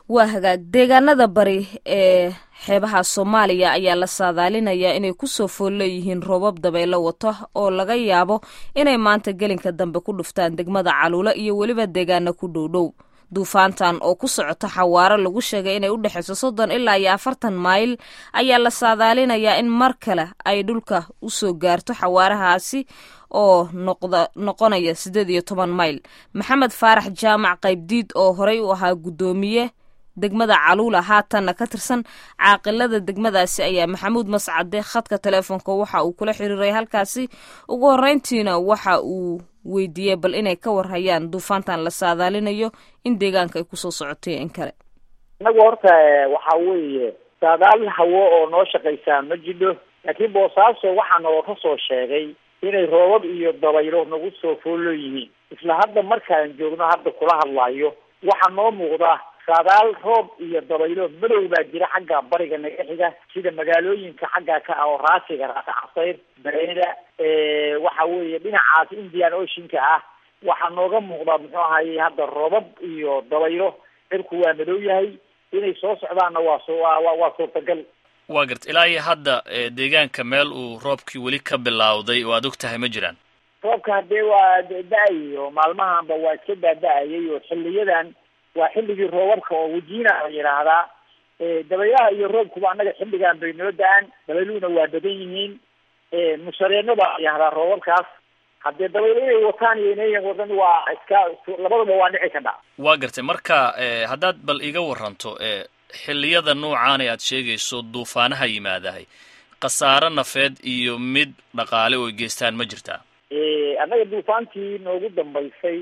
waa hagaag deegaanada bari ee xeebaha soomaaliya ayaa la saadaalinayaa inay kusoo fool leeyihiin roobab dabaylo wato oo laga yaabo inay maanta gelinka dambe ku dhuftaan degmada caluulo iyo weliba deegaana ku dhowdhow duufaantan oo ku socota xawaaro lagu sheegay inay u dhexayso soddon ilaa iyo afartan mayl ayaa la saadaalinayaa in mar kale ay dhulka usoo gaarto xawaarahaasi oo noqda noqonaya siddeed iyo toban mayl maxamed faarax jaamac qaybdiid oo horey u ahaa guddoomiye degmada caluula haatanna ka tirsan caaqilada degmadaasi ayaa maxamuud mascade khadka teleefonka waxa uu kula xiriiray halkaasi ugu horreyntiina waxa uu weydiiyey bal inay ka warhayaan duufaantan la saadaalinayo in deegaanka ay kusoo socotay in kale inagu horta waxa weeye saadaal hawo oo noo shaqaysaa ma jidho laakiin boosaaso waxaa naloo soo sheegay inay roobab iyo dabaylo nagu soo foollo yihiin isla hadda markaan joogno hadda kula hadlayo waxaa noo muuqda saadaal roob iyo dabaylo madow baa jira xagga bariga naga xiga sida magaalooyinka xagga ka ah oo raasiga raasi casayr bareeda waxa weeye dhinacaas indian oceanka ah waxaa nooga muuqda muxuu ahaye hadda roobab iyo dabaylo cirku waa madow yahay inay soo socdaanna waa so waa suurtagal waa garta ilaa iyo hadda deegaanka meel uu roobkii weli ka bilawday oo aad og tahay ma jiraan roobka haddee waa da-ay oo maalmahanba waa iska daada-ayay oo xiliyadan waa xilligii roobabka oo wajiina la yidhaahdaa dabaylaha iyo roobkuba annaga xilligan bay noo da-aan dabayluhuna waa badan yihiin mushareeno baa la yihahdaa roobabkaas haddee dabaylo inay wataan iyo inayan wadan waa iska labadaba waa dhici kadha waa gartay marka haddaad bal iga waranto xilliyada noocaana aad sheegayso duufaanaha yimaadahay khasaaro nafeed iyo mid dhaqaale oo geystaan ma jirtaa annaga duufaantii noogu dambaysay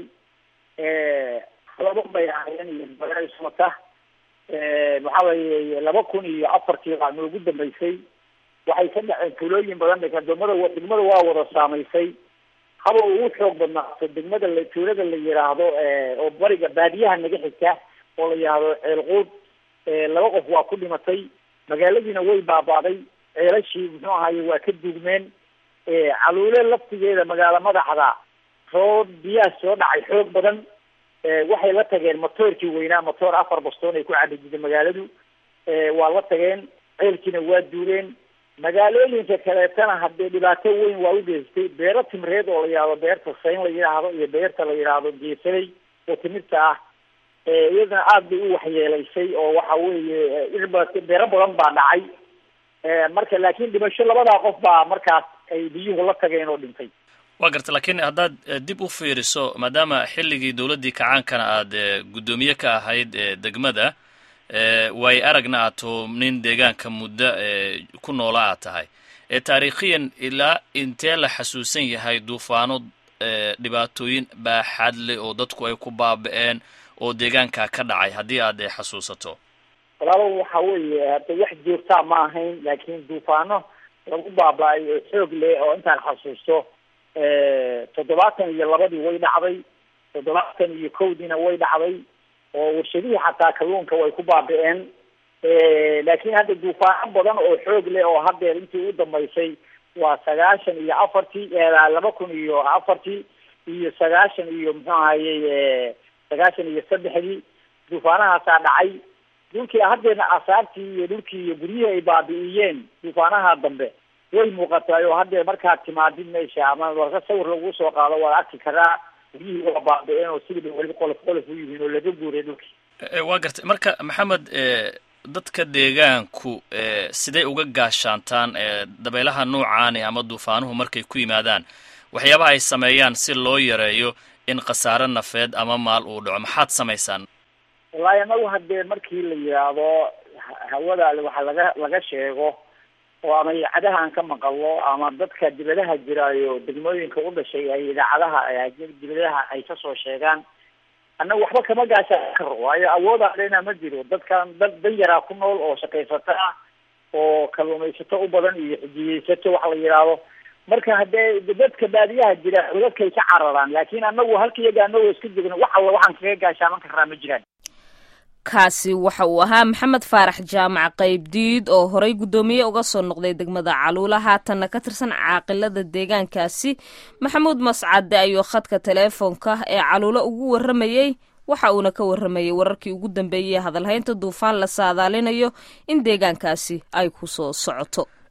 laba bay ahaayeen iyo dabayswata waxa weeye laba kun iyo afartii baa noogu dambaysay waxay ka dhaceen tuulooyin badan degmada degmada waa wada saamaysay haba ugu xoog badnaato degmada la tuulada la yidhaahdo oo bariga baadiyaha naga xigta oo la yidhaahdo ceelquud laba qof waa ku dhimatay magaaladiina way baabaaday ceelashii muxuu ahaye waa ka duugmeen caluule laftigeeda magaalo madaxda roob biyaha soo dhacay xoog badan waxay la tageen motoorkii weynaa motoor afar bastoon ay ku cabi jirtay magaaladu waa la tageen ceelkiina waa duuleen magaalooyinka kaleetana haddee dhibaato weyn waa u geystay beero timreed oo la yidhahdo beerta sayn la yidhaahdo iyo beerta la yidhaahdo geesaley oo timirta ah iyadana aada bay u waxyeelaysay oo waxa weeye irba beero badan baa dhacay marka laakiin dhimasho labadaa qof baa markaas ay biyuhu la tageen oo dhintay waa garta laakiin haddaad dib u fiiriso maadaama xilligii dowladdii kacaankana aad guddoomiye ka ahayd degmada way aragna aad too nin deegaanka muddo ku noola aad tahay taariikhiyan ilaa intee la xasuusan yahay duufaano dhibaatooyin baaxaad leh oo dadku ay ku baaba-een oo deegaanka ka dhacay haddii aad xasuusato walaalo waxa weeye hadda wax joogtaa ma ahayn laakiin duufaano lagu baaba-ay oo xoog leh oo intaan xasuusto toddobaatan iyo labadii way dhacday toddobaatan iyo kowdiina way dhacday oo warshadihii xataa kalluunka way ku baabi-een laakiin hadda duufaano badan oo xoog leh oo haddeer intii u dambaysay waa sagaashan iyo afartii laba kun iyo afartii iyo sagaashan iyo muxuu ahayey sagaashan iyo saddexdii duufaanahaasaa dhacay dhulkii haddeerna asaartii iyo dhulkii iyo guryihii ay baabi'iyeen duufaanaha dambe way muuqataay oo haddee markaad timaadid meesha ama marka sawir lagu soo qaado waad arki karaa guryihii waa baabi-een oo sidii weli qolof qolof u yihiin oo laga guuray dhulkii waa gartay marka maxamed dadka deegaanku siday uga gaashaantaan dabeelaha noocaani ama duufaanuhu markay ku yimaadaan waxyaabaha ay sameeyaan si loo yareeyo in khasaare nafeed ama maal uu dhaco maxaad samaysaan wallaahi anagu haddee markii la yidhaahdo hawada waxa laga laga sheego oo ama idaacadaha aan ka maqallo ama dadka dibadaha jiraayo degmooyinka u dhashay ay idaacadaha dibadaha ay kasoo sheegaan annaga waxba kama gaashaan karo waayo awoodaalena ma jiro dadkan dad dan yaraa ku nool oo shaqaysato ah oo kalluumaysato u badan iyo xijiyeysato waxa la yidhaahdo marka haddee dadka baadiyaha jira dadkay ka cararaan laakiin anagu halka iyaga anagoo iska jegno wax alla waxaan kaga gaashaaman karraa ma jiraan kaasi waxa uu ahaa maxamed faarax jaamac qaybdiid oo horey guddoomiye uga soo noqday degmada caluula haatanna ka tirsan caaqilada deegaankaasi maxamuud mascade ayuu khadka teleefoonka ee caluulo ugu warramayey waxa uuna ka warramayay wararkii ugu dambeeyey hadalhaynta duufaan la saadaalinayo in deegaankaasi ay ku soo socoto